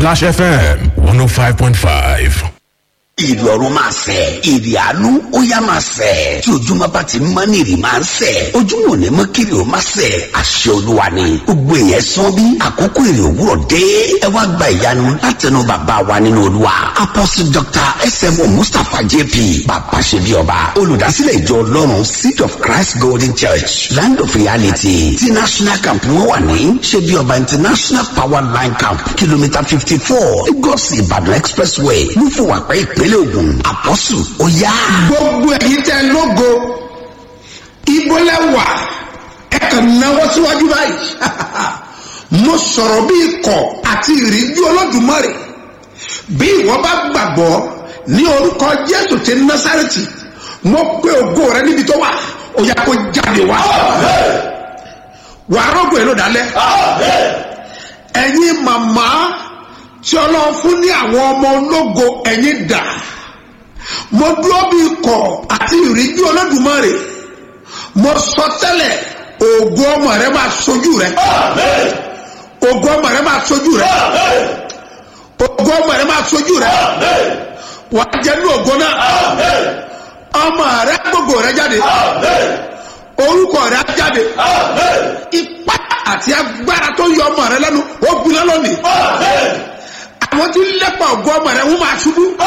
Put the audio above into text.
Splash FM 105.5. ìrì ọ̀run máa sẹ̀ ìrì àánú ó yá máa sẹ̀ tí ojúmọ́ bá ti mọ́ ní ìrì máa ń sẹ̀ ojúmọ́ ò ní mọ́ kiri ó máa sẹ̀ àṣẹ olúwa ni gbogbo èèyàn sán bí àkókò ìrì òwúrọ̀ dé ẹ wá gba ìyanu látẹnu bàbá wa nínú olúwa apostle dr smo mustapha jp bàbá ṣe bí ọba olùdásílẹ̀ ìjọ ọlọ́run seed of christ golden church land of reality ti national camp wọn wà ní ṣe bí ọba international power line camp kìlómítà fifty four lagos ìbàdàn expressway lúfọwàpẹ́ ìpínlẹ̀ ògùn àpọ́sù ó yá. gbogbo ẹ̀yin tẹ lógo ibolẹ wà ẹ kàn náwó síwájú báyìí mo sọ̀rọ̀ bí ikọ̀ àti ìríjú olódùmarè bí ìwọ bá gbàgbọ́ ní orúkọ jésù ti násàrẹ́tì mo pé ògo rẹ níbi tó wà ó yà kó jáde wá wàá rọ́gùn ẹ̀ ló dálẹ́ ẹ̀yin màmá tí ọlọ́run fún ní àwọn ọmọ ológo ẹ̀yin dà mo dúró bí ikọ̀ àti ìríjú olódùmarè mo sọ tẹ́lẹ̀ ògo ọmọ rẹ máa sojú rẹ ògo ọmọ rẹ máa sojú rẹ ògo ọmọ rẹ máa sojú rẹ wà á jẹ ní ògo náà ọmọ rẹ gbogbo rẹ jáde orúkọ rẹ á jáde ipá àti agbára tó yọ ọmọ rẹ lẹ́nu ó gbiná lónìí àwọn tí ń lépa ògo ọmọ rẹ wọ́n máa ṣubú